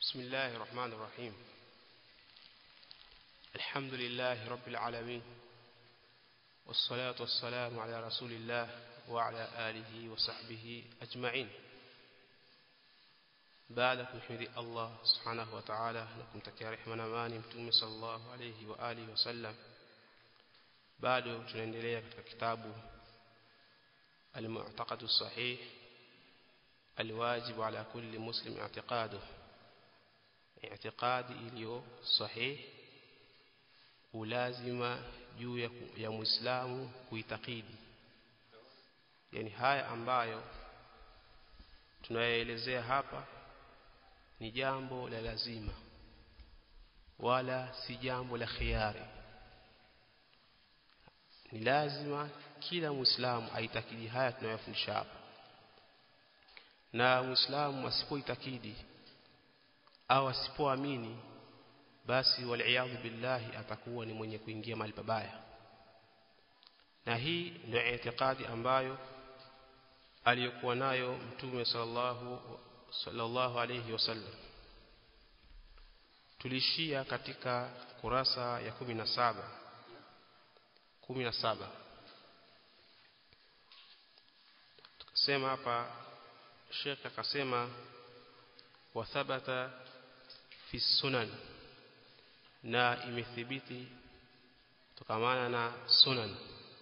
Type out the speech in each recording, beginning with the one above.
بسم الله الرحمن الرحيم الحمد لله رب العالمين والصلاة والسلام على رسول الله وعلى آله وصحبه أجمعين baada kumhimidi Allah subhanahu wa ta'ala na kumtakia rehema na amani mtume sallallahu alayhi wa alihi wasallam bado tunaendelea katika kitabu al-mu'taqad as-sahih al-wajib ala kulli muslim i'tiqaduh i'tiqadi iliyo sahih ulazima juu ya, ya muislamu kuitakidi yani haya ambayo tunayaelezea hapa ni jambo la lazima wala si jambo la khiari ni lazima kila muislamu aitakidi haya tunayofundisha hapa na muislamu asipoitakidi au asipoamini basi waliaadhu billahi atakuwa ni mwenye kuingia mahali pabaya na hii ndio itikadi ambayo aliyokuwa nayo mtume sallallahu sallallahu alayhi wasallam tulishia katika kurasa ya 17 17 tukasema hapa Sheikh akasema wa thabata fi sunan na imethibiti tukamana na sunan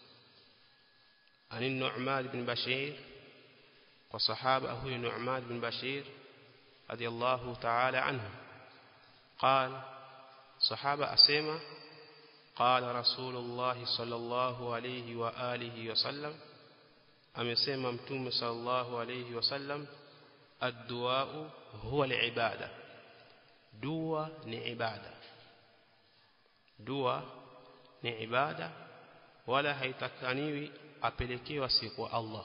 عن النعمان بن بشير وصحابه هو النعمان بن بشير رضي الله تعالى عنه قال صحابة أسيمة قال رسول الله صلى الله عليه وآله وسلم أمسيما متوم صلى الله عليه وسلم الدواء هو العبادة دواء نعبادة دواء نعبادة ولا haitakaniwi apelekewa siku Allah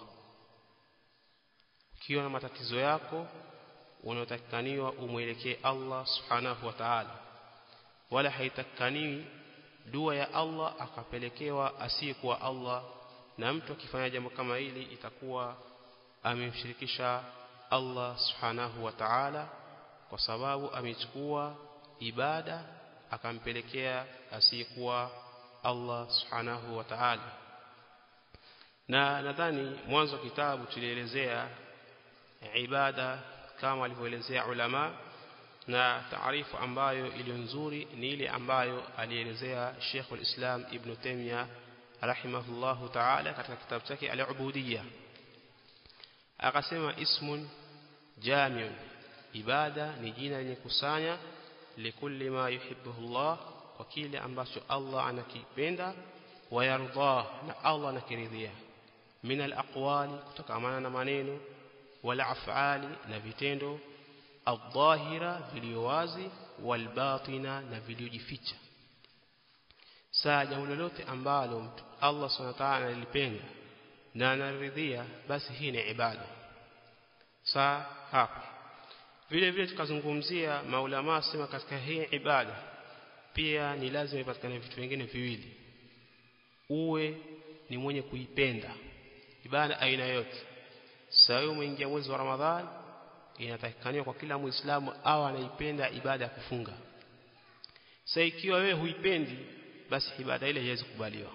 ukiwa na matatizo yako unatakikaniwa umwelekee Allah subhanahu wa ta'ala wala haitakikaniwi dua ya Allah akapelekewa asiyekuwa Allah na mtu akifanya jambo kama hili itakuwa amemshirikisha Allah subhanahu wa ta'ala kwa sababu amechukua ibada akampelekea asiyekuwa Allah subhanahu wa ta'ala na nadhani mwanzo kitabu tulielezea ibada kama alivyoelezea ulama na taarifu ambayo iliyo nzuri ni ile ambayo alielezea Sheikh al-Islam Ibn Taymiyyah rahimahullahu ta'ala katika kitabu chake al-Ubudiyya akasema ismun jamiun ibada ni jina lenye kusanya likulli ma yuhibbuhu Allah kwa kile ambacho Allah anakipenda wayarda na Allah anakiridhia min al-aqwali kutokamana na maneno wala afali na vitendo adh-dhahira viliowazi walbatina na viliojificha saa jambo lolote ambalo mtu Allah subhanahu wa ta'ala analipenda na anaridhia basi hii ni ibada saa hapa vile vile tukazungumzia maulama sema katika hii ibada pia ni lazima ipatikane vitu vingine viwili uwe ni mwenye kuipenda ibada aina yote sasa umeingia mwezi wa Ramadhani inatakikaniwa kwa kila Muislamu au anaipenda ibada ya kufunga. Sasa ikiwa wewe huipendi basi ibada ile haiwezi kubaliwa.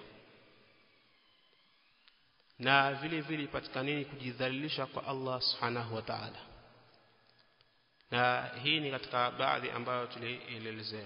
Na vile vile ipatikanini kujidhalilisha kwa Allah Subhanahu wa Ta'ala. Na hii ni katika baadhi ambayo tulielezea.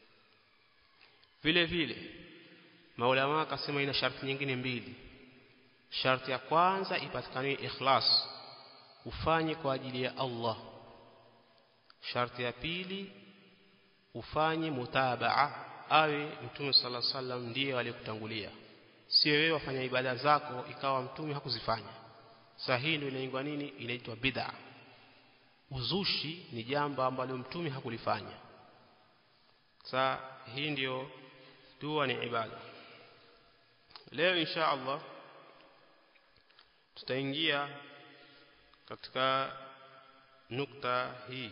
Vile vile maulama akasema ina sharti nyingine mbili. Sharti ya kwanza ipatikane ikhlas ufanye kwa ajili ya Allah sharti ya pili ufanye mutabaa awe mtume sala sallam ndiye aliyekutangulia sio wewe wafanya ibada zako ikawa mtume hakuzifanya sasa hii ndio inaitwa nini inaitwa bid'a uzushi ni jambo ambalo mtume hakulifanya sasa hii ndio dua ni ibada leo insha Allah tutaingia katika nukta hii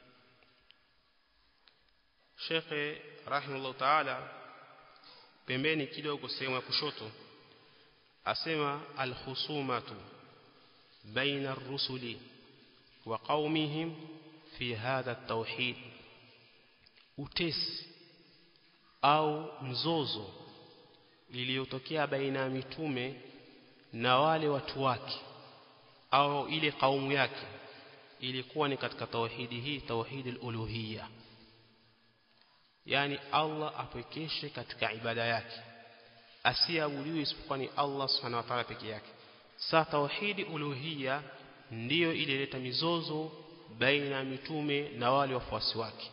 Sheikh rahimahullah ta'ala pembeni kidogo sehemu ya kushoto asema alhusumatu baina ar-rusuli wa qaumihim fi fi hadha tauhid utesi au mzozo iliyotokea baina ya mitume na wale watu wake au ile kaumu yake ilikuwa ni katika tauhidi hii tauhid al-uluhiyya yani Allah apwekeshe katika ibada yake asiabudiwe isipokuwa ni Allah subhanahu wa ta'ala peke yake sa tauhidi uluhiyya ndiyo ilileta mizozo baina ya mitume na wale wafuasi wake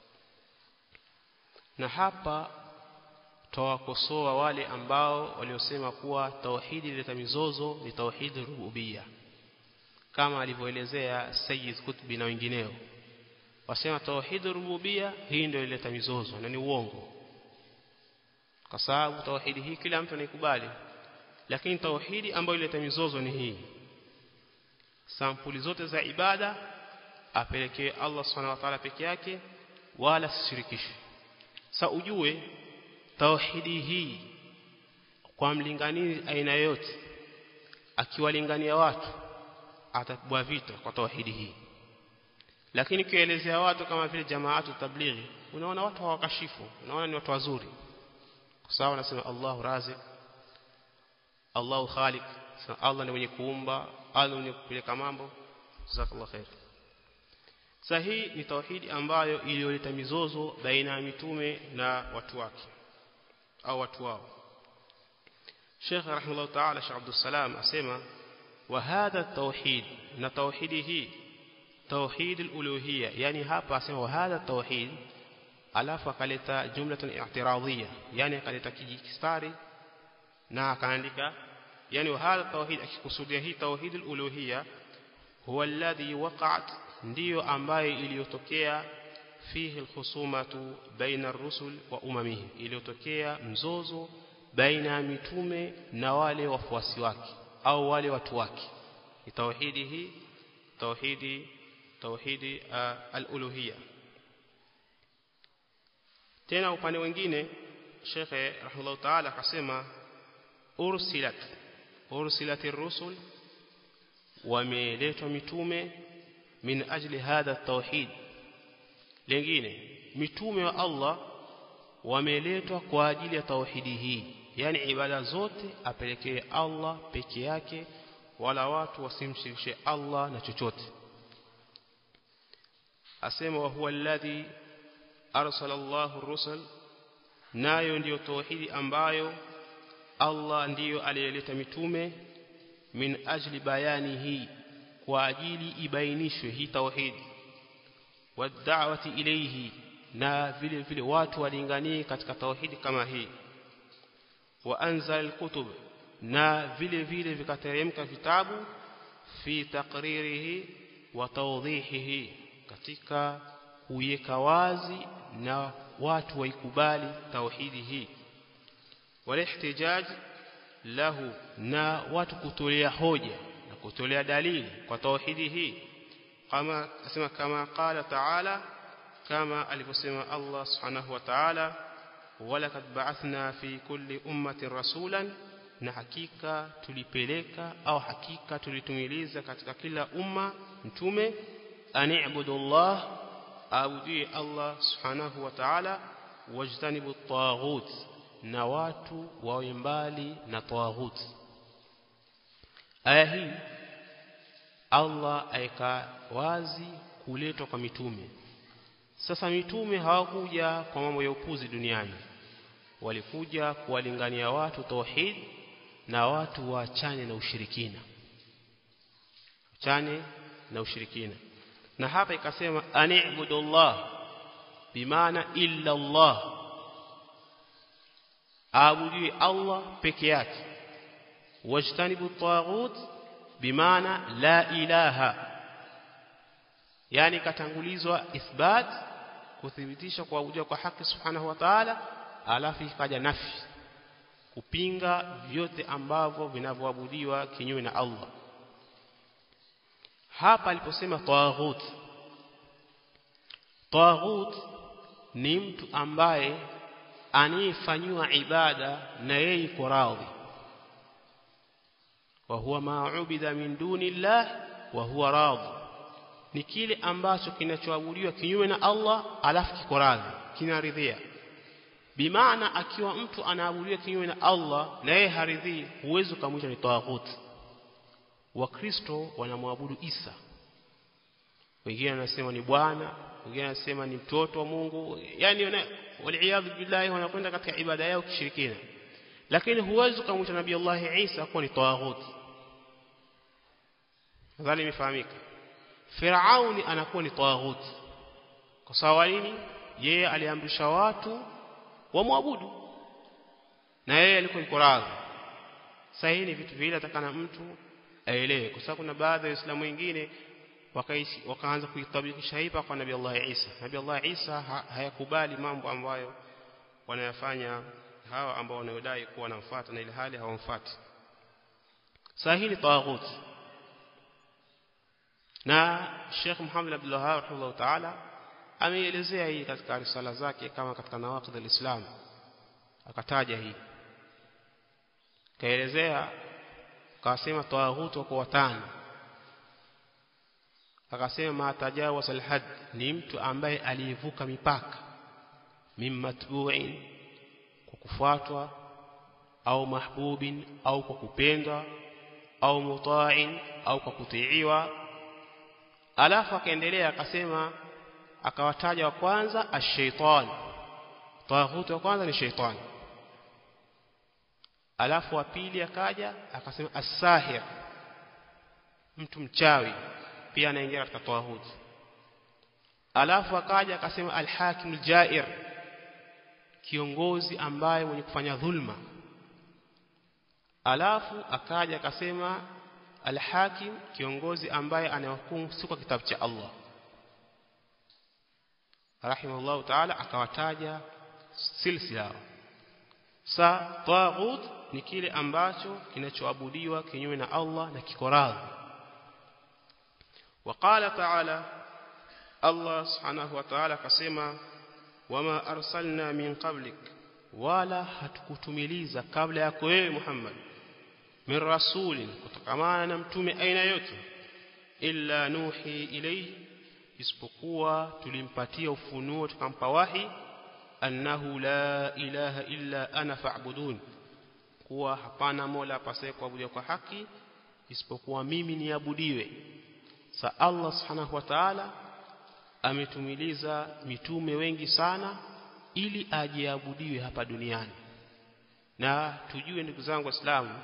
na hapa tawakosoa wale ambao waliosema kuwa tauhidi ileta mizozo ni tauhidi rububia kama alivyoelezea Sayyid Qutbi na wengineo wasema tauhidi rububia hii ndio ileta mizozo na ni uongo kwa sababu tauhidi hii kila mtu anaikubali lakini tauhidi ambayo ileta mizozo ni hii sampuli zote za ibada apelekee Allah subhanahu wa ta'ala peke yake wala sishirikishwe sa ujue tauhidi hii kwa mlinganizi aina yote akiwalingania watu atapigwa vita kwa tauhidi hii lakini kielezea watu kama vile jamaatu tablighi unaona watu hawakashifu unaona ni watu wazuri kwa sababu anasema Allahu razik Allahu khaliq Allah ni mwenye kuumba Allah ni mwenye kupeleka mambo jazakallahu khair sahihi ni tauhidi ambayo iliyoleta mizozo baina ya mitume na watu wake au watu wao Sheikh rahimahullah ta'ala Sheikh Abdul Salam asema wa hadha tauhid na tauhidi hii tauhid al-uluhiyya yani hapa asema wa hadha tauhid alafu akaleta jumlatun i'tiradhiyya yani akaleta kijistari na akaandika yani wa hadha tauhid akikusudia hii tauhid al-uluhiyya huwa alladhi waqa'at ndiyo ambayo iliyotokea fihi alkhusumatu baina ar-rusul wa umamihim iliyotokea mzozo baina ya mitume na wale wafuasi wake au wale watu wake tauhidi hii tauhidi tauhidi uh, al-uluhiyya tena upande mwingine Sheikh rahimahullah ta'ala akasema ursilat ursilatir rusul wameletwa mitume min ajli hadha tauhid lingine mitume wa Allah wameletwa kwa ajili ya tauhidi hii yani ibada zote apelekee Allah peke yake wala watu wasimshirikishe Allah na chochote asema wa huwa alladhi arsala Allahu rusul nayo ndiyo tauhidi ambayo Allah ndiyo aliyeleta mitume min ajli bayani hii kwa ajili ibainishwe hii tauhidi wad'awati ilayhi na vile vile watu walinganie katika tauhidi kama hii wa anzal alkutub na vile vile vikateremka vitabu fi taqririhi wa tawdhihihi katika kuiweka wazi na watu waikubali tauhidi hii walihtijaj lahu na watu kutolea hoja na kutolea dalili kwa tauhidi hii kama asema kama qala ta'ala kama alivyosema Allah subhanahu wa ta'ala walakad ba'athna fi kulli ummatin rasulan na hakika tulipeleka au hakika tulitumiliza katika kila umma mtume ani'budu Allah abudie Allah subhanahu wa ta'ala wajtanibu at-taghut na watu wawe mbali na taghut aya hii Allah aika wazi kuletwa kwa mitume sasa mitume hawakuja kwa mambo ya upuzi duniani walikuja kuwalingania watu tauhid na watu waachane na ushirikina achane na ushirikina na hapa ikasema ani'budullah bimaana illa Allah aabudiwe Allah peke yake wajtanibu taghut bimaana la ilaha yani katangulizwa ithbat kuthibitisha kuabudiwa kwa haki subhanahu wa ta'ala alafu ikaja nafi kupinga vyote ambavyo vinavyoabudiwa kinyume na Allah hapa aliposema taghut taghut ni mtu ambaye anayefanywa ibada na yeye iko radhi wa huwa ma'ubida min duni Allah wa huwa radhi ni kile ambacho kinachoabudiwa kinyume na Allah alafu kiko radhi kinaridhia bimaana akiwa mtu anaabudiwa kinyume na Allah na yeye haridhii huwezi kumwita ni tawaghut wakristo wanamwabudu Isa wengine wanasema ni bwana wengine wanasema ni mtoto wa Mungu yani waliaadhu billahi wanakwenda katika ibada yao kishirikina lakini huwezi kumwita nabii Allah Isa kuwa ni tawaghut nadhani imefahamika Firauni anakuwa ni tawaghut kwa sababu nini yeye aliamrisha watu wamwabudu na yeye alikuwa yuko radhi sasa hii ni vitu vile atakana mtu aelewe kwa sababu kuna baadhi ya waislamu wengine wakaishi wakaanza kuitabikisha hipa kwa nabii Allah Isa nabii Allah Isa ha, hayakubali mambo ambayo wanayafanya hawa ambao wanayodai kuwa wanamfuata na ile hali hawamfuati sasa hii ni tawaghut na Sheikh Muhammad Abdul Wahhab rahimahullah ta'ala ameelezea hii katika risala zake kama katika nawaqid al-Islam akataja hii kaelezea akasema tawaghut kwa watano akasema tajawaz al-had ni mtu ambaye aliyevuka mipaka mimmatbu'in kwa kufuatwa au mahbubin au kwa kupendwa au muta'in au kwa kutiiwa alafu akaendelea akasema akawataja wa kwanza ash-shaytan tawaghut wa kwanza ni shaytan alafu wa pili akaja akasema as-sahir mtu mchawi pia anaingia katika tawaghut alafu akaja akasema al-hakim al-ja'ir kiongozi ambaye mwenye kufanya dhulma alafu akaja akasema al-hakim kiongozi ambaye anahukumu si kwa kitabu cha Allah rahimahullah ta'ala akawataja silsila sa taghut ni kile ambacho kinachoabudiwa kinyume na Allah na kiko radhi وقال تعالى الله سبحانه وتعالى كسما وما أرسلنا من قبلك ولا hatukutumiliza kabla yako wewe Muhammad min rasulin kutokamana na mtume aina yote illa nuhi ilayhi isipokuwa tulimpatia ufunuo tukampa wahi annahu la ilaha illa ana fa'budun kuwa hapana mola apasaye kuabudiwa kwa haki isipokuwa mimi niabudiwe sa Allah subhanahu wa ta'ala ametumiliza mitume wengi sana ili ajiabudiwe hapa duniani na tujue ndugu zangu waislamu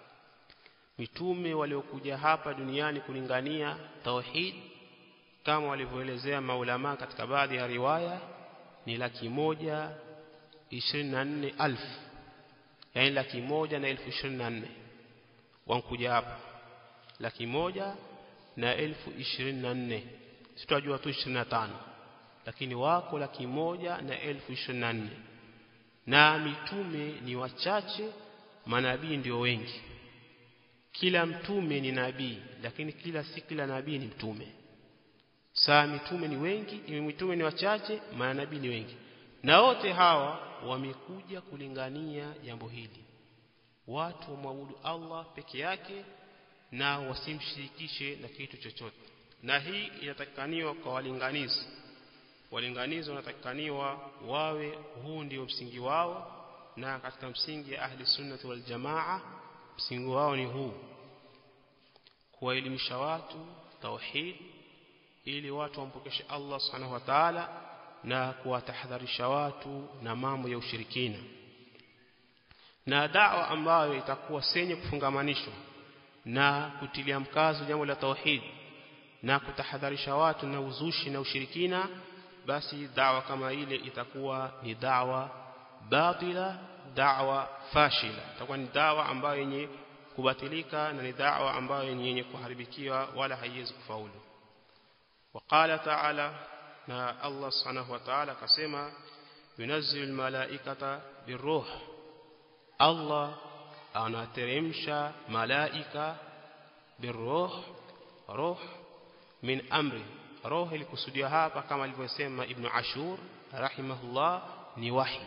mitume waliokuja hapa duniani kulingania tauhid kama walivyoelezea maulama katika baadhi ya riwaya ni laki moja ishirini na nne alfu yaani laki moja na elfu ishirini na nne wankuja hapa laki moja na elfu ishirini na nne sitajua tu ishirini na tano lakini wako laki moja na elfu ishirini na nne na mitume ni wachache manabii ndio wengi kila mtume ni nabii lakini kila si kila nabii ni mtume saa mitume ni wengi mitume ni wachache manabii ni wengi na wote hawa wamekuja kulingania jambo hili watu wamwabudu Allah peke yake na wasimshirikishe na kitu chochote na hii inatakikaniwa kwa walinganizi walinganizi wanatakikaniwa wawe huu ndio msingi wao na katika msingi ya ahli sunnati wal jamaa msingi wao ni huu kuwaelimisha watu tauhid ili watu wampokeshe Allah subhanahu wa ta'ala na kuwatahadharisha watu na mambo ya ushirikina na da'wa ambayo itakuwa senye kufungamanishwa na kutilia mkazo jambo la tauhid na kutahadharisha watu na uzushi na ushirikina basi da'wa kama ile itakuwa ni da'wa batila da'wa fashila itakuwa ni da'wa ambayo yenye kubatilika na ni da'wa ambayo yenye kuharibikiwa wala haiwezi kufaulu وقال تعالى na Allah subhanahu wa ta'ala akasema yunazzilu almalaikata biruh Allah anateremsha malaika biruh ruh min amri roho ilikusudia hapa kama alivyosema ibn ashur rahimahullah ni wahi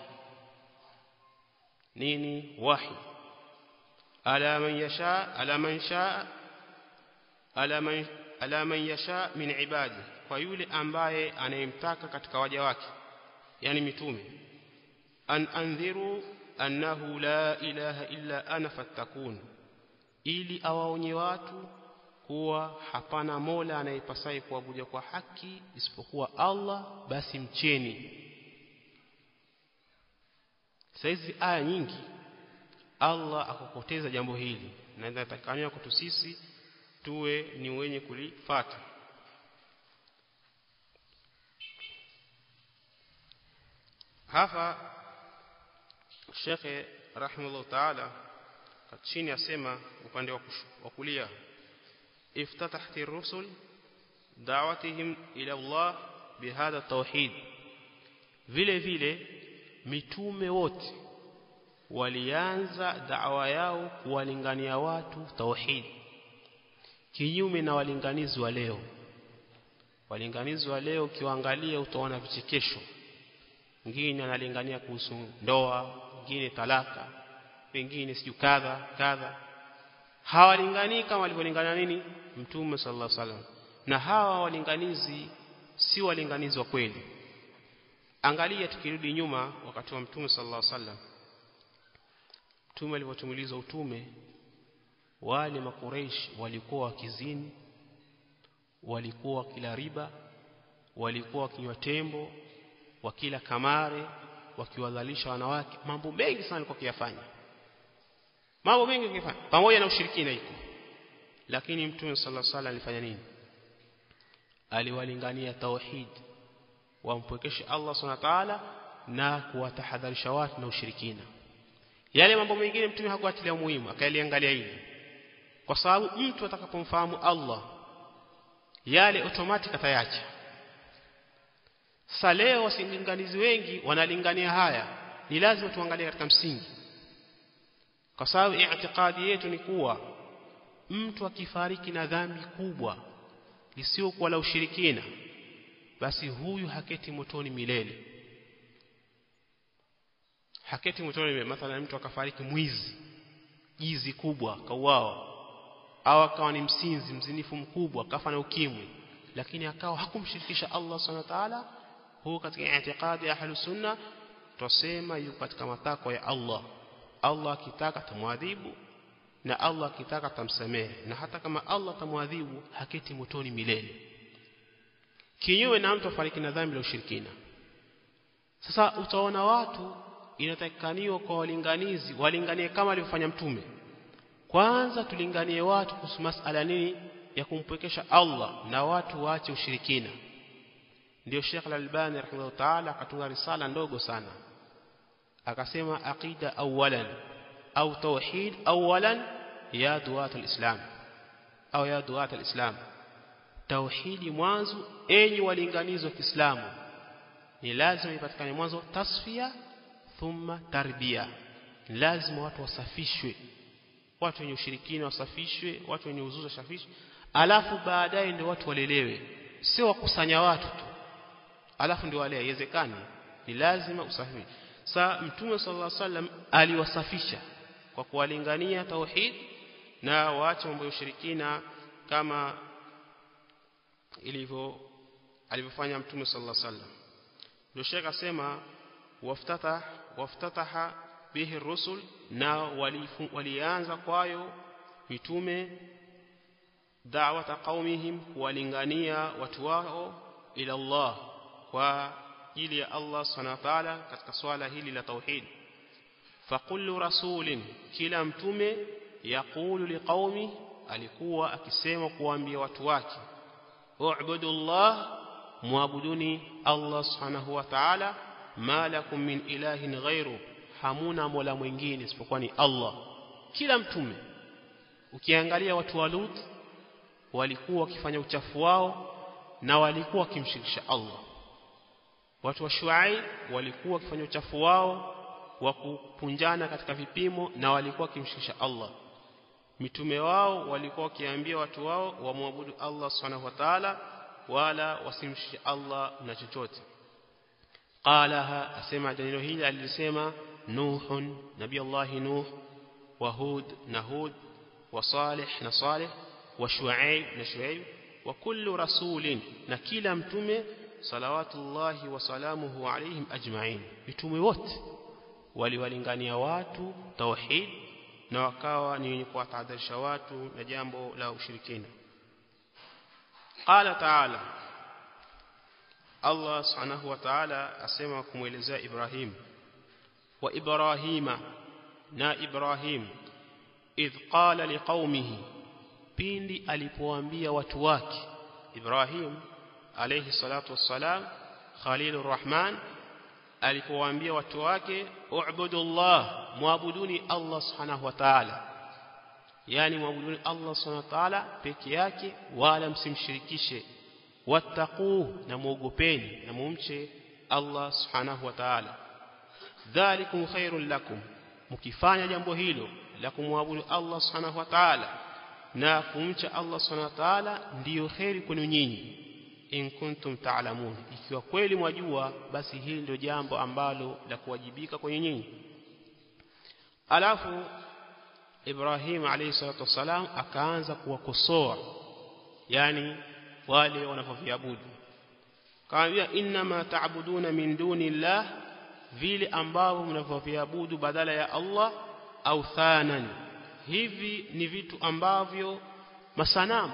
nini wahi ala man yasha ala man sha ala man ala man yasha min ibadi kwa yule ambaye anayemtaka katika waja wake yani mitume an andhiru annahu la ilaha illa ana fattakun ili awaonye watu kuwa hapana mola anayepasai kuabudia kwa haki isipokuwa Allah basi mcheni saizi aya nyingi Allah akakoteza jambo hili na inatakaniwa kwetu sisi tuwe ni wenye kulifata hapa Sheikh rahimahullah taala chini asema upande wa kulia افتتحت الرسل دعوتهم الى الله بهذا التوحيد vile vile mitume wote walianza da'wa yao kuwalingania watu tauhid kinyume na walinganizi wa leo walinganizi wa leo ukiwaangalia utaona vichekesho mwingine analingania kuhusu ndoa mwingine talaka wengine siju kadha kadha hawalinganii kama walivyolingana nini mtume sallallahu alaihi wasallam na hawa walinganizi si walinganizi wa kweli angalia tukirudi nyuma wakati wa mtume sallallahu alaihi wasallam mtume alipotumiliza utume wale makureish walikuwa wakizini walikuwa wakila riba walikuwa wakinywa tembo wakila kamare wakiwadhalisha wanawake mambo mengi sana walikuwa kiyafanya mambo mengi wakifanya pamoja na ushirikina iko lakini mtume sallallahu alaihi wasallam alifanya nini aliwalingania tauhid wampwekeshe Allah subhanahu wa ta'ala na kuwatahadharisha watu na ushirikina yale mambo mengine mtume hakuatilia muhimu akaliangalia hili kwa sababu mtu atakapomfahamu Allah yale automatic atayacha sasa leo wasinganizi wengi wanalingania haya ni lazima tuangalie katika msingi kwa sababu i'tiqadi yetu ni kuwa mtu akifariki na dhambi kubwa lisiokuwa la ushirikina basi huyu haketi motoni milele haketi motoni milele mathalan mtu akafariki mwizi jizi kubwa kauawa au akawa ni msinzi mzinifu mkubwa kafa na ukimwi lakini akawa hakumshirikisha Allah subhanahu wa ta'ala huo katika i'tiqadi ya ahlus sunna tusema yuko katika matakwa ya Allah Allah akitaka tamwadhibu na Allah akitaka tamsamehe na hata kama Allah tamwadhibu haketi motoni milele kinyume na mtu afariki na dhambi la ushirikina sasa utaona watu inatakikaniwa kwa walinganizi walinganie kama alivyofanya mtume kwanza tulinganie watu kuhusu masala nini ya kumpwekesha Allah na watu waache ushirikina ndio Sheikh Al-Albani rahimahullah ta'ala akatunga risala ndogo sana akasema aqida awalan au tauhid awalan ya duat al-islam au ya duat al-islam tauhidi mwanzo enyi walinganizi wa Kiislamu ni lazima ipatikane mwanzo tasfia thumma tarbia lazima watu wasafishwe watu wenye ushirikina wasafishwe watu wenye uzuza wasafishwe alafu baadaye ndio watu walelewe sio wakusanya watu tu alafu ndio wale haiwezekani ni lazima usafi sa mtume sallallahu alaihi wasallam aliwasafisha kwa kuwalingania tauhid na waache mambo ya ushirikina kama ilivyo alivyofanya mtume sallallahu alaihi wasallam ndio shekha asema waftatah waftataha bihi rusul na walianza kwayo mitume da'wata qaumihim kuwalingania watu wao ila Allah kwa ajili ya Allah subhanahu wa ta'ala katika swala hili la tauhid faqullu rasulin kila mtume yaqulu liqaumi alikuwa akisema kuambia watu wake u'budu Allah muabuduni Allah subhanahu wa ta'ala ma lakum min ilahin ghairu hamuna mola mwingine isipokuwa ni Allah kila mtume ukiangalia watu wa Lut walikuwa wakifanya uchafu wao na walikuwa wakimshirikisha Allah watu wa Shuaib walikuwa wakifanya uchafu wao wa kupunjana katika vipimo na walikuwa wakimshirikisha Allah mitume wao walikuwa wakiambia watu wao wamwabudu Allah subhanahu wa ta'ala wala wasimshirikishe Allah na chochote qalaha asema neno hili alisema nuhun nabii Allah nuh wa hud na hud wa salih na salih wa shuaib na shuaib wa kullu rasulin na kila mtume salawatullahi wa salamuhu alaihim ajma'in mitume wote waliwalingania watu tauhid na wakawa ni wenye kuwatahadharisha watu na jambo la ushirikina qala ta'ala Allah subhanahu wa ta'ala asema kumuelezea Ibrahim wa Ibrahima na Ibrahim idh qala liqaumihi pindi alipowaambia watu wake Ibrahim alayhi salatu wassalam Khalilur Rahman alipowaambia watu wake u'budullah muabuduni Allah subhanahu wa ta'ala yani muabuduni Allah subhanahu wa ta'ala peke yake wala msimshirikishe wattaquu na muogopeni na mumche Allah subhanahu wa ta'ala dhalikum khairul lakum mkifanya jambo hilo la kumwabudu Allah subhanahu wa ta'ala na kumcha Allah subhanahu wa ta'ala ndiyo khairi kwenu nyinyi in kuntum ta'lamun ikiwa kweli mwajua basi hili ndio jambo ambalo la kuwajibika kwenye nyinyi alafu Ibrahim alayhi salatu wasalam akaanza kuwakosoa yani wale wanavyoviabudu kaambia inna ma ta'buduna min duni llah vile ambavyo mnavyoviabudu badala ya Allah au thanan hivi ni vitu ambavyo masanamu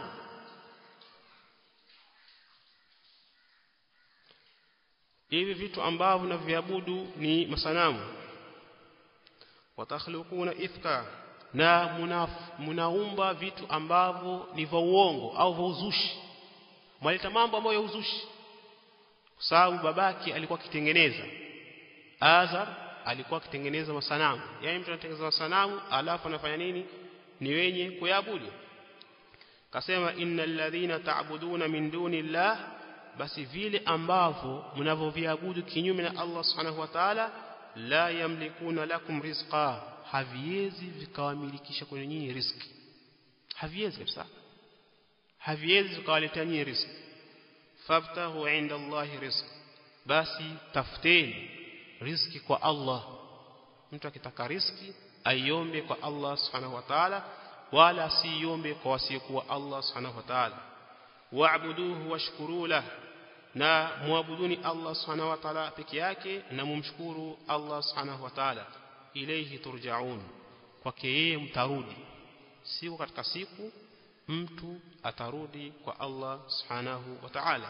hivi vitu ambavyo mnavyoviabudu ni masanamu watakhluquna ifka na munaumba vitu ambavyo ni vya uongo au vya uzushi mwaleta mambo ambayo ya uzushi kwa sababu babake alikuwa akitengeneza Azar alikuwa akitengeneza masanamu yani mtu anatengeneza masanamu alafu anafanya nini ni wenye kuyabudu kasema innal ladhina ta'buduna min duni llah basi vile ambavyo mnavyoviabudu kinyume na Allah subhanahu wa ta'ala la yamlikuna lakum rizqa haviwezi vikawamilikisha kwenye nyinyi riziki haviwezi kabisa haviwezi vikawaletea nyinyi riziki fabtahu inda Allahi rizq basi tafuteni riziki kwa Allah mtu akitaka riziki aiombe kwa Allah subhanahu wa ta'ala wala asiombe kwa wasiokuwa Allah subhanahu wa ta'ala wa'buduhu washkuru lahu na muabuduni Allah subhanahu wa ta'ala peke yake na mumshukuru Allah subhanahu wa ta'ala ilayhi turja'un kwake yeye mtarudi siku katika siku mtu atarudi kwa Allah subhanahu wa ta'ala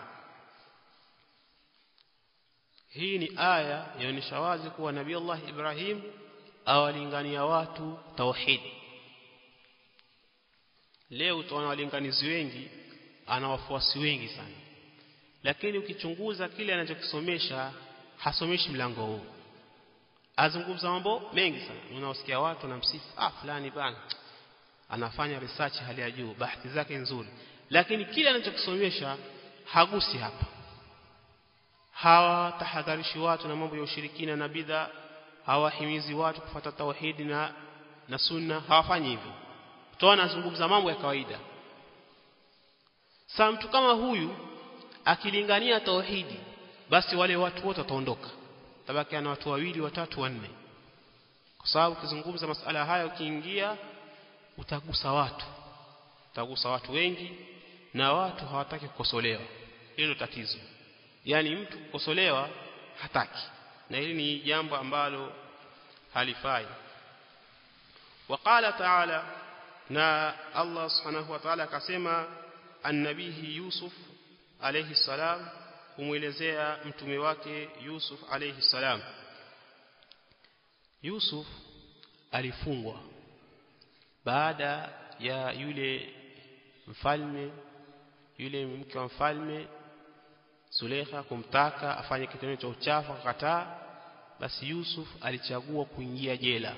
hii ni aya yaonyesha wazi kuwa nabii Allah Ibrahim awalingania watu tauhid leo utaona walinganizi wengi ana wafuasi wengi sana lakini ukichunguza kile anachokisomesha hasomeshi mlango huu azungumza mambo mengi sana unaosikia watu na msifu ah fulani bana anafanya research hali ya juu bahati zake nzuri lakini kile anachokisomesha hagusi hapa hawa tahadharishi watu na mambo ya ushirikina na bidha hawahimizi watu kufuata tauhidi na na sunna hawafanyi hivyo utaona anazungumza mambo ya kawaida sasa mtu kama huyu akilingania tauhidi basi wale watu wote wataondoka tabaki ana watu wawili watatu wanne kwa sababu ukizungumza masala haya ukiingia utagusa watu utagusa watu wengi na watu hawataki kukosolewa hilo tatizo yani mtu kukosolewa hataki na hili ni jambo ambalo halifai وقال تعالى na Allah subhanahu wa ta'ala akasema annabihi Yusuf alayhi salam kumuelezea mtume wake Yusuf alayhi salam Yusuf alifungwa baada ya yule mfalme yule mke wa mfalme Zulekha kumtaka afanye kitendo cha uchafu akakataa basi Yusuf alichagua kuingia jela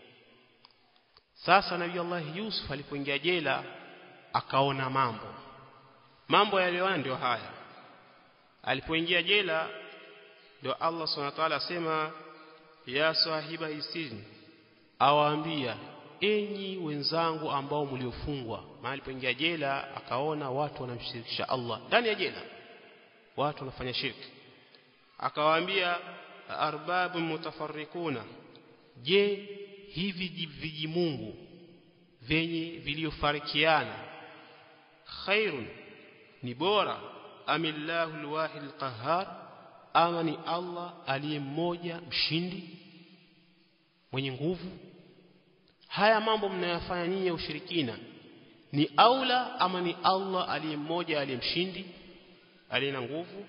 sasa Nabii Allah Yusuf alipoingia jela akaona mambo mambo yaliyoona ndio haya alipoingia jela ndio Allah Subhanahu wa ta'ala asema ya sahiba isini awaambia enyi wenzangu ambao mliofungwa maana alipoingia jela akaona watu wanamshirikisha Allah ndani ya jela watu wanafanya shirki akawaambia arbabu mutafarrikuna je hivi viji Mungu venye viliofarikiana khairun ni bora amillahu alwahid alqahhar ama ni Allah aliye mmoja mshindi mwenye nguvu haya mambo mnayofanya nyinyi ya ushirikina ni aula ama ni Allah aliye mmoja aliye mshindi aliye na nguvu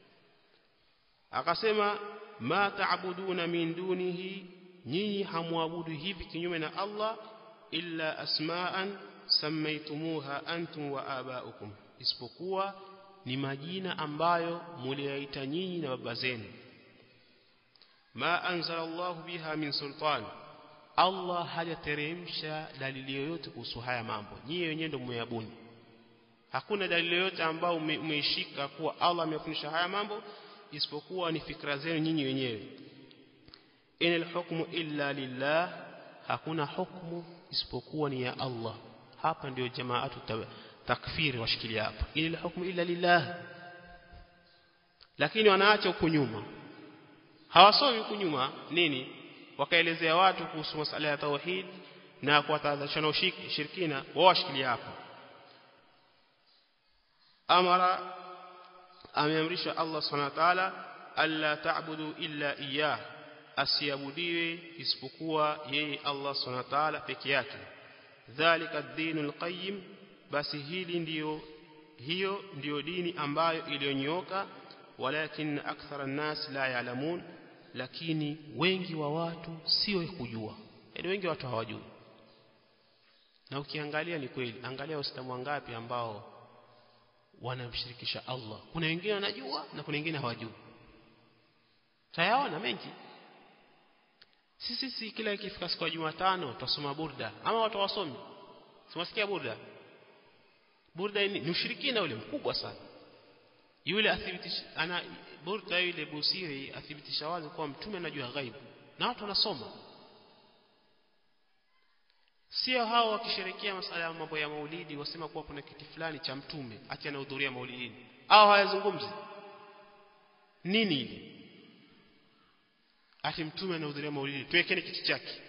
akasema ma taabuduna min dunihi nyinyi hamwabudu hivi kinyume na Allah illa asma'an sammaytumuha antum wa aba'ukum isipokuwa ni majina ambayo muliyaita nyinyi na baba zenu ma anzala Allah biha min sultan Allah hajateremsha dalili yoyote kuhusu haya mambo nyinyi wenyewe ndio mmeyabuni hakuna dalili yoyote ambayo umeishika kuwa Allah amefundisha haya mambo isipokuwa ni fikra zenu nyinyi wenyewe inal hukmu illa lillah hakuna hukmu isipokuwa ni ya Allah hapa ndio jamaatu takfiri washikilia hapa inal hukmu illa lillah lakini wanaacha huku nyuma hawasomi huku nyuma nini wakaelezea watu kuhusu masala ya tauhid na kuwatahadharisha na ushirikina wao washikilia hapa amara ameamrisha Allah subhanahu wa ta'ala alla ta'budu illa iyyah asiabudiwe isipokuwa yeye Allah subhanahu wa ta'ala peke yake dhalika ad-dinul qayyim basi hili ndiyo hiyo ndiyo dini ambayo iliyonyooka walakin akthara an-nas la ya'lamun lakini wengi wa watu sio kujua yaani wengi watu hawajui na ukiangalia ni kweli angalia waislamu wangapi ambao wanamshirikisha Allah kuna wengine wanajua na kuna wengine hawajui tayaona mengi sisi si kila ikifika siku ya Jumatano tutasoma burda ama watu wasomi simasikia burda burda ni ushirikina ule mkubwa sana yule athibitisha ana burda yule busiri athibitisha wazi kuwa mtume anajua ghaibu na watu wanasoma sio hao wakisherekea masala ya mambo ya maulidi wasema kuwa kuna kiti fulani cha mtume ati anahudhuria maulidini au hayazungumzi nini hili ati mtume anahudhuria maulidi tuwekeni kiti chake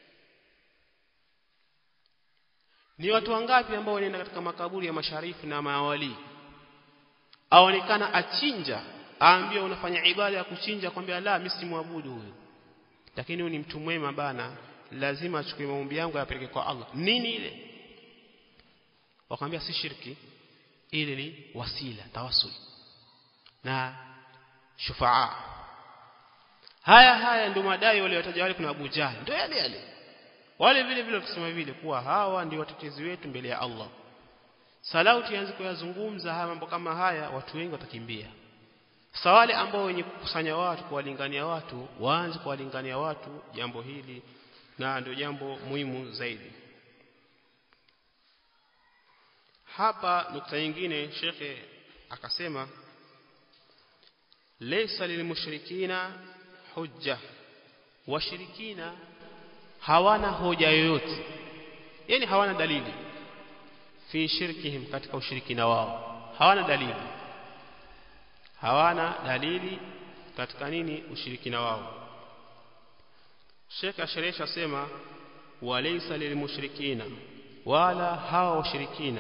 ni watu wangapi ambao wanaenda katika makaburi ya masharifu na mawali aonekana achinja aambia unafanya ibada ya kuchinja kwambia la mimi simwabudu huyo lakini huyu ni mtu mwema bana lazima achukue maombi yangu yapeleke kwa Allah nini ile wakamwambia si shirki ile ni wasila tawassul na shufaa haya haya ndio madai wale wataja wale kuna Abu Jahl ndio yale yale wale vile vile kusema vile kuwa hawa ndio watetezi wetu mbele ya Allah salau tuanze kuyazungumza haya mambo kama haya watu wengi watakimbia sawale ambao wenye kukusanya watu kuwalingania watu waanze kuwalingania watu jambo hili na ndio jambo muhimu zaidi hapa nukta nyingine shekhe akasema laysa lilmushrikina hujja washirikina hawana hoja yoyote yani hawana dalili fi shirkihim katika ushirikina wao hawana dalili hawana dalili katika nini ushirikina wao Sheikh Asheresha sema walaysa lilmushrikina wala hawa washirikina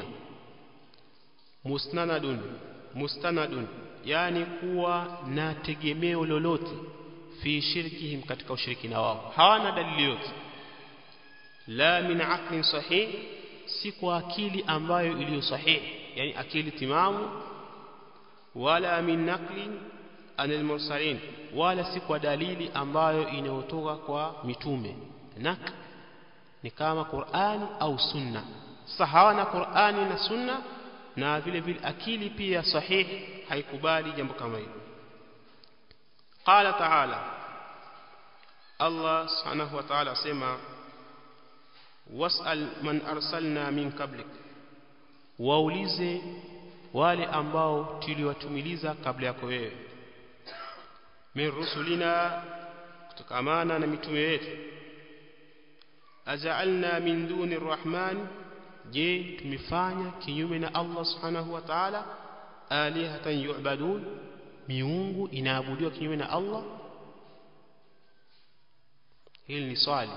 musnanadun mustanadun yani kuwa na tegemeo lolote fi shirkihim katika ushirikina wao hawana dalili yote la min aqlin sahih si kwa akili ambayo iliyo sahihi yani akili timamu wala min naqlin anil mursalin wala si kwa dalili ambayo inayotoka kwa mitume nak ni kama Qur'ani au sunna sahawa na Qur'ani na sunna na vile vile akili pia sahihi haikubali jambo kama hilo qala ta'ala Allah subhanahu wa ta'ala asema was'al man arsalna min qablik waulize wale ambao tuliwatumiliza kabla yako wewe min rusulina kutokamana na mitume yetu aja'alna min duni rahman je tumefanya kinyume na Allah subhanahu wa ta'ala alihatan yu'badun miungu inaabudiwa kinyume na Allah hili ni swali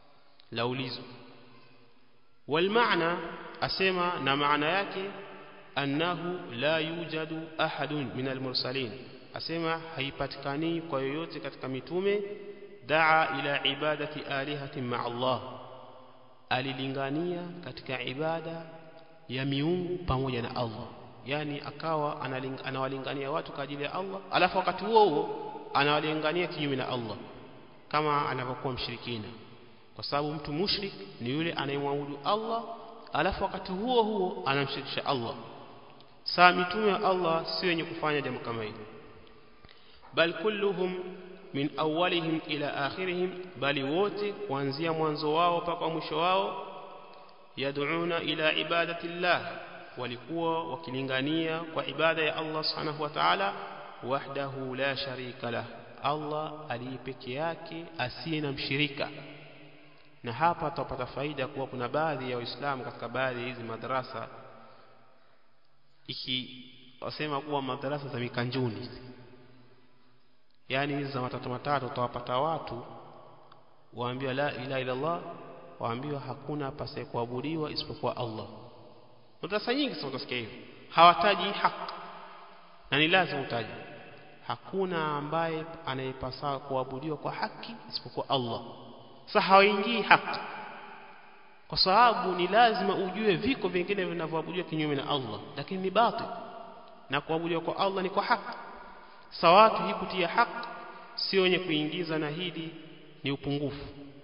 laulizo والمعنى asema na maana yake annahu la yujadu ahadun min almursalin asema haipatikani kwa yoyote katika mitume daa ila ibadati alihatin ma Allah alilingania katika ibada ya miungu pamoja na Allah yani akawa anawalingania watu kwa ajili ya Allah alafu wakati huo huo anawalingania kinyume na Allah kama anavyokuwa mshirikina kwa sababu mtu mushrik ni yule anayemwabudu Allah alafu wakati huo huo anamshirikisha Allah saa mitume wa Allah si wenye kufanya jambo kama hili bal kulluhum min awwalihim ila akhirihim bali wote kuanzia mwanzo wao mpaka mwisho wao yad'una ila ibadati llah walikuwa wakilingania kwa ibada ya Allah subhanahu wa ta'ala wahdahu la sharika lah Allah aliyepeke yake asiye na mshirika na hapa tutapata faida kuwa kuna baadhi ya waislamu katika baadhi hizi madrasa iki wasema kuwa madrasa za mikanjuni yani hizi za matatu matatu utawapata watu waambiwa la ilaha illa Allah waambiwa hakuna pasa kuabudiwa isipokuwa Allah madrasa nyingi sasa utasikia hivyo hawataji haki na ni lazima utaje hakuna ambaye anayepasa kuabudiwa kwa haki isipokuwa Allah sasa hawaingii haki kwa sababu ni lazima ujue viko vingine vinavyoabudiwa kinyume na Allah lakini ni batil na kuabudiwa kwa Allah ni kwa haki sawatu hii kutia haki sio wenye kuingiza na hili ni upungufu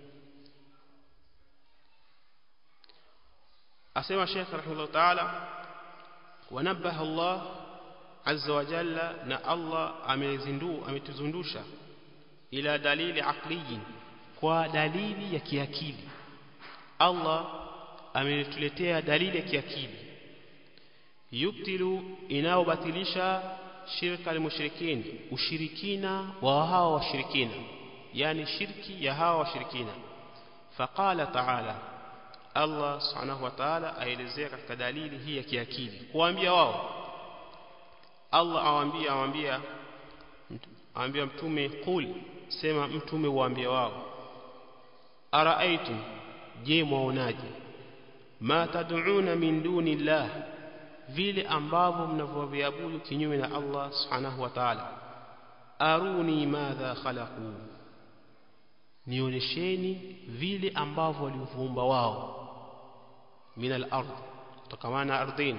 asema Sheikh rahimahullah ta'ala wanabaha Allah azza wa jalla na Allah amezindu ametuzundusha ila dalili aqliyin kwa dalili ya kiakili Allah ametuletea dalili ya kiakili yubtilu inaobatilisha shirka almushrikin ushirikina wa hawa washirikina yani shirki ya hawa washirikina faqala ta'ala Allah subhanahu wa ta'ala aelezea katika dalili hii ya kiakili kuambia wao Allah awaambia awaambia awaambia mtume qul sema mtume waambie wao araaitum je mwaonaje ma tad'una min duni llah vile ambavyo mnavyoviabudu kinyume na Allah subhanahu wa ta'ala aruni madha khalaqu nionyesheni vile ambavyo walivyoumba wao min al-ard kutokamana ardhini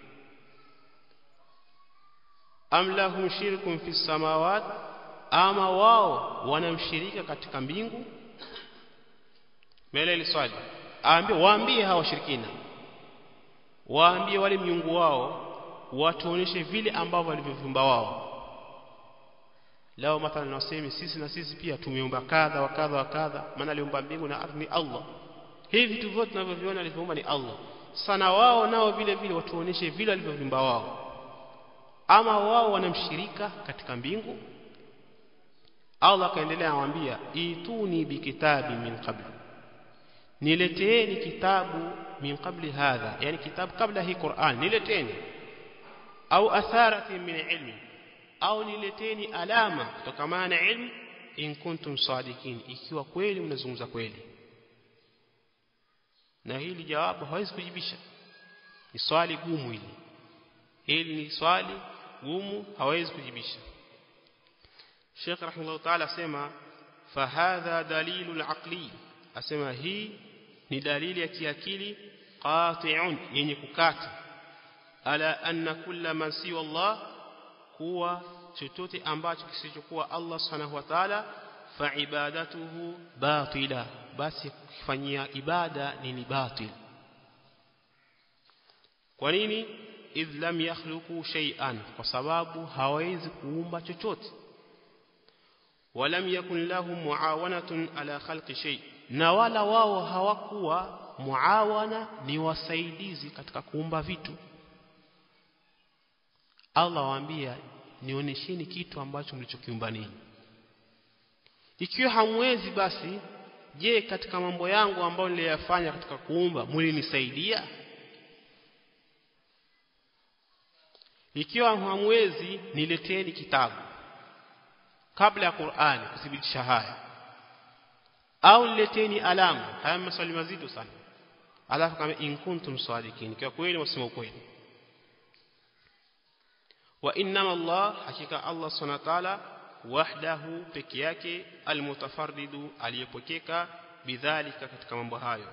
am lahum shirkun fi samawat ama wao wanamshirika katika mbingu mbele ile swali aambie waambie hawa washirikina waambie wale miungu wao watuoneshe vile ambavyo walivyoviumba wao lao mathalan waseme sisi na sisi pia tumeumba kadha wa kadha wa kadha maana aliumba mbingu na ardhi ni Allah hivi vitu vyote tunavyoviona alivyoumba ni Allah sana wao nao vile vile watuoneshe vile walivyoviumba wao ama wao wanamshirika katika mbingu Allah akaendelea amwambia ituni bikitabi min qabl nileteeni kitabu min qabli hadha yani kitabu kabla hii Qur'an nileteni au atharati min ilmi au nileteni alama kutokana na ilmu in kuntum sadikin ikiwa kweli mnazungumza kweli na hili jawabu hawezi kujibisha ni swali gumu hili hili ni swali gumu hawezi kujibisha Sheikh rahimahullah ta'ala asema fahadha dalilul aqli asema hii ni dalili ya kiakili qati'un yenye kukata ala anna kulla man siwa Allah kuwa chochote ambacho kisichokuwa Allah subhanahu wa ta'ala fa ibadatuhu batila basi kufanyia ibada ni batil kwa nini idh lam yakhluqu shay'an kwa sababu hawezi kuumba chochote walam yakun lahum muawanatun ala khalqi shay na wala wao hawakuwa muawana ni wasaidizi katika kuumba vitu Allah waambia nionyesheni kitu ambacho mlichokiumba ninyi ikiwa hamwezi basi je katika mambo yangu ambayo niliyafanya katika kuumba mlinisaidia ikiwa hamwezi nileteni kitabu kabla ya Qur'ani kuthibitisha haya au nileteni alama haya maswali mazito sana alafu kama in kuntum sadikin kwa kweli msema ukweli wa innama Allah hakika Allah subhanahu wa ta'ala wahdahu peke yake almutafarridu aliyepokeka bidhalika katika mambo hayo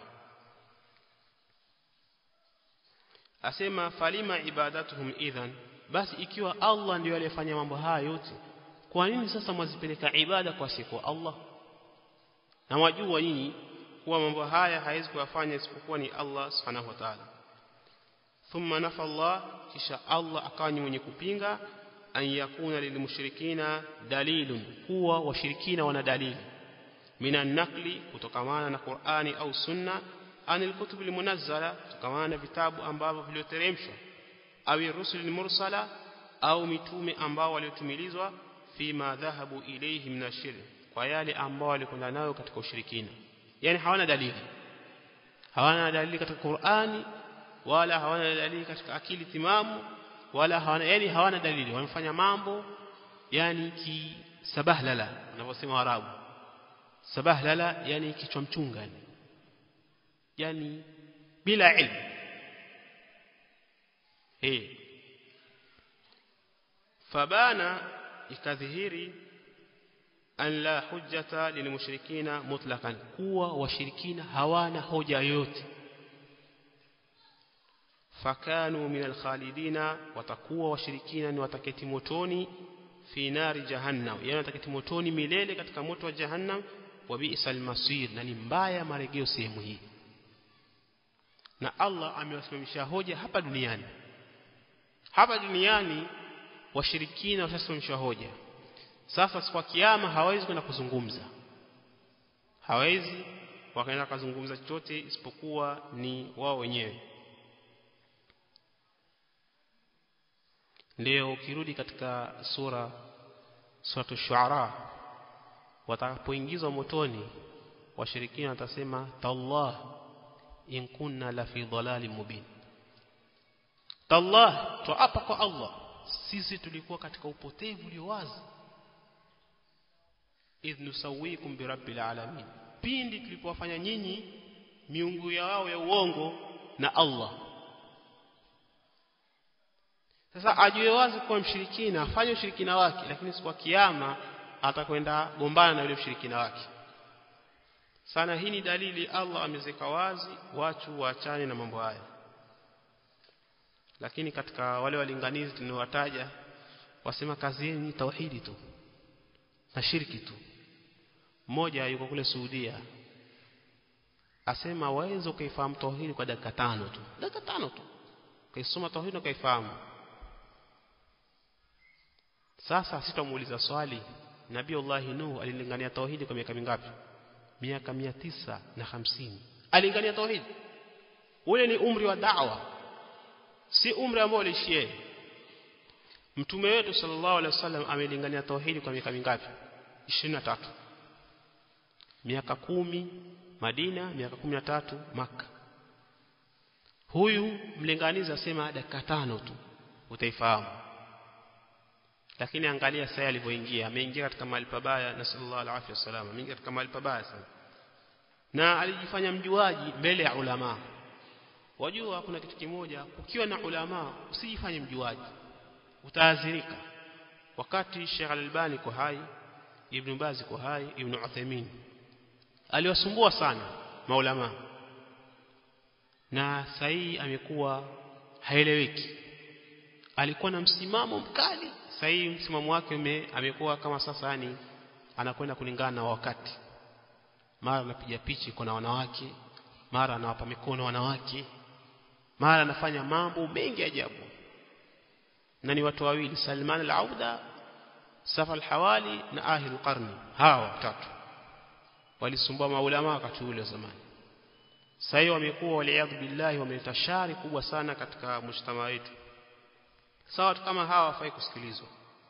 asema falima ibadatuhum idhan basi ikiwa Allah ndiyo aliyefanya mambo haya yote kwa nini sasa mwazipeleka ibada kwa siku Allah na wajua nyinyi kuwa mambo haya haiwezi kuyafanya isipokuwa ni Allah subhanahu wa ta'ala thumma nafa Allah kisha Allah akawa ni mwenye kupinga an yakuna lilmushrikina dalilun kuwa washirikina wana dalili minan nakli kutokamana na Qur'ani au sunna anil kutub almunazzala kutokamana na vitabu ambavyo vilioteremshwa au rusul mursala au mitume ambao waliotumilizwa fima dhahabu ilayhi min ashirk kwa yale ambao walikwenda nayo katika ushirikina yani hawana dalili hawana dalili katika Qur'ani wala hawana dalili katika akili timamu wala hawana yani hawana dalili wanafanya mambo yani ki sabahlala wanavyosema Waarabu sabahlala yani kichwa mchunga yani bila ilmu eh fabana ikadhihiri an la hujjata lilmushrikina mutlaqan kuwa washirikina hawana hoja yoyote fakanu min alkhalidina watakuwa washirikina ni wataketi motoni fi nari jahannam yani wataketi motoni milele katika moto wa jahannam wa bi'sal masir na ni mbaya marejeo sehemu hii na Allah amewasimamisha hoja hapa duniani hapa duniani washirikina washasimamishwa hoja sasa kwa kiyama hawezi kwenda kuzungumza hawezi wakaenda kuzungumza chochote isipokuwa ni wao wenyewe ndio ukirudi katika sura suratu shuara watakapoingizwa motoni washirikina watasema tallah in kunna la fi dhalalin mubin tallah tuapa kwa Allah sisi tulikuwa katika upotevu ulio wazi idh nusawikum bi rabbil alamin pindi tulipowafanya nyinyi miungu yao ya uongo na Allah sasa ajue wazi kuwa mshirikina afanye ushirikina wake lakini siku ya kiyama atakwenda gombana na yule mshirikina wake sana hii ni dalili Allah amezeka wazi watu waachane na mambo haya lakini katika wale walinganizi tunawataja wasema kazi yenu ni tauhidi tu na shirki tu mmoja yuko kule Saudia asema waweza ukaifahamu tauhidi kwa dakika tano tu dakika tano tu kaisoma tauhidi na kaifahamu sasa sitamuuliza swali Nabii Allah Nuh alilingania tauhidi kwa miaka mingapi miaka mia tisa na hamsini alingania tauhidi ule ni umri wa da'wa si umri ambao alishie mtume wetu sallallahu alaihi wasallam amelingania tauhidi kwa miaka mingapi 23 miaka kumi Madina miaka kumi na tatu Maka huyu mlinganizi asema dakika tano tu utaifahamu lakini angalia sasa alivyoingia ameingia katika mahali pabaya na sallallahu alaihi wasallam ameingia katika mahali pabaya sana na alijifanya mjuaji mbele ya ulama wajua kuna kitu kimoja ukiwa na ulama usijifanye mjuaji utaadhirika wakati Sheikh Al-Albani kwa hai Ibn Baz kwa hai Ibn Uthaymeen aliwasumbua sana maulama na sahi amekuwa haeleweki alikuwa na msimamo mkali sahi msimamo wake amekuwa kama sasa yani anakwenda kulingana na wakati mara anapiga pichi kwa na wanawake mara anawapa mikono wanawake mara anafanya mambo mengi ajabu na ni watu wawili Salman al-Auda Safa al-Hawali na Ahil al-Qarni hawa watatu walisumbua maulama wakati ule zamani sasa hiyo wamekuwa waliadhu billahi wameleta shari kubwa sana katika mshtama wetu sawa watu kama hawa wafai kusikilizwa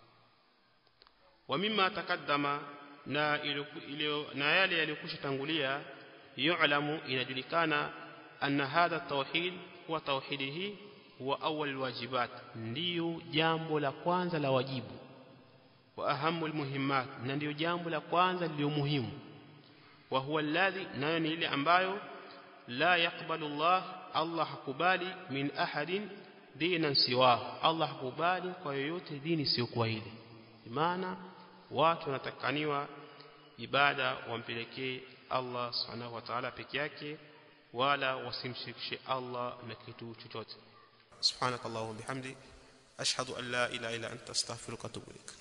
wa mimma takaddama na ilio na yale yaliyokusha tangulia yu'lamu inajulikana anna hadha tauhid huwa tauhidi hii huwa awwal wajibat ndiyo jambo la kwanza la wajibu wa ahamu almuhimmat na ndiyo jambo la kwanza lililo muhimu wa huwa alladhi nayo ni ile ambayo la yakbalu Allah Allah hakubali min ahadin dinan siwa Allah hakubali kwa yoyote dini sio kwa ile maana watu wanatakaniwa ibada wampelekee Allah subhanahu wa ta'ala peke yake wala wasimshirikishe Allah na kitu chochote subhanakallahumma bihamdi ashhadu an la ilaha illa anta astaghfiruka wa atubu ilaik